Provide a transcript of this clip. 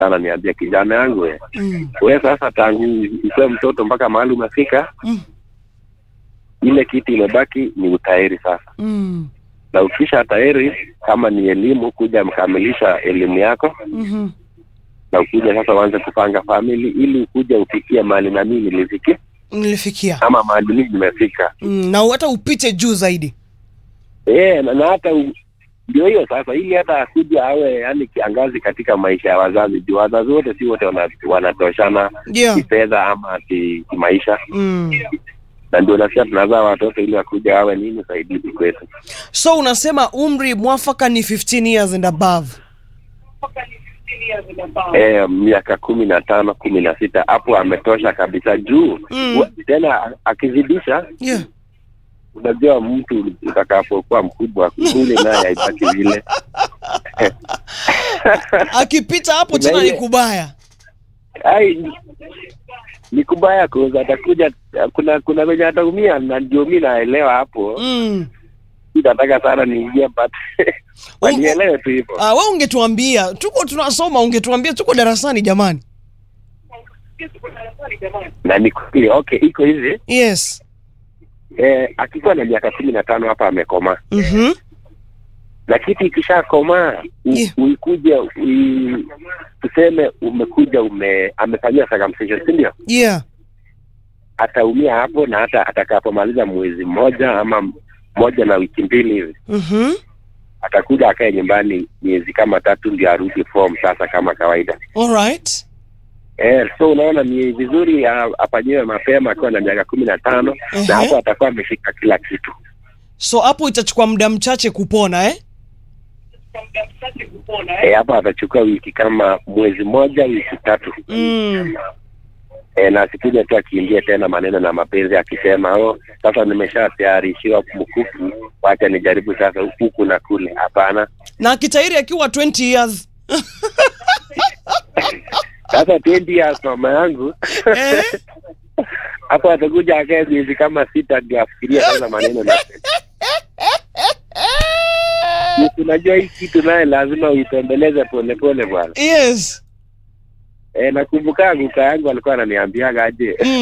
sana niambia kijana yangu we, Mm. we sasa tangu ukuwe mtoto mpaka mahali umefika Mm. ile kitu imebaki ni utahiri sasa Mm. na ukisha tahiri kama ni elimu kuja mkamilisha elimu yako Mhm. na ukuja sasa uanze kupanga famili ili ukuja ufikie mahali na mimi nilifikia Nilifikia. ama mahali mimi nimefika Mm. Na hata upite juu zaidi. Eh, na, na hata u- ndio hiyo sasa, ili hata akuja awe yani kiangazi katika maisha ya wazazi, juu wazazi wote si wote wana- wanatoshana Yeah. kifedha ama ki- kimaisha, Mm. na ndio nasikia tunazaa watoto ili wakuja wawe nini saidizi kwetu. So unasema umri mwafaka ni 15 years and above. Eh, miaka kumi na tano kumi na sita hapo ametosha kabisa, juu Mm. wa- tena a- akizidisha, Yeah. unajua mtu utakapokuwa mkubwa kule naye haibaki vile Akipita hapo Kuna tena ni ile- kubaya. ai ni kubaya kuza atakuja kuna kuna venye ataumia na ndio mi naelewa hapo Mm. Mi nataka sana niingie but wanielewe tu hivyo Ah, wewe ungetuambia, tuko tunasoma, ungetuambia tuko darasani jamani. na ni kweli okay iko hivi Yes. eh, akikuwa na miaka kumi na tano hapa amekomaa Mhm. na kitu ikishakomaa u- Yeah. uikuja ui- tuseme umekuja ume amefanyia circumcision si ndio Yeah. ataumia hapo na hata atakapomaliza mwezi mmoja ama moja na wiki mbili hivi Mhm. atakuja akae nyumbani miezi kama tatu ndio arudi form sasa kama kawaida All right. eh, so unaona ni vizuri a- afanyiwe mapema akiwa na miaka kumi na tano Ehe. na hapo atakuwa ameshika kila kitu So hapo itachukua muda mchache kupona eh? eh, hapo atachukua wiki kama mwezi moja wiki tatu Mm. eh, na asikuja tu akiingia tena maneno na mapenzi akisema oh, sasa nimeshatayarishiwa mkufu wacha nijaribu sasa huku na kule hapana Na akitairi akiwa 20 years. sasa 20 years mama yangu Eh? hapo atakuja akae miezi kama sita ndio afikiria sasa maneno na unajua hii kitu naye lazima uitembeleze polepole bwana Yes. e, nakumbuka guka yangu alikuwa ananiambiaga aje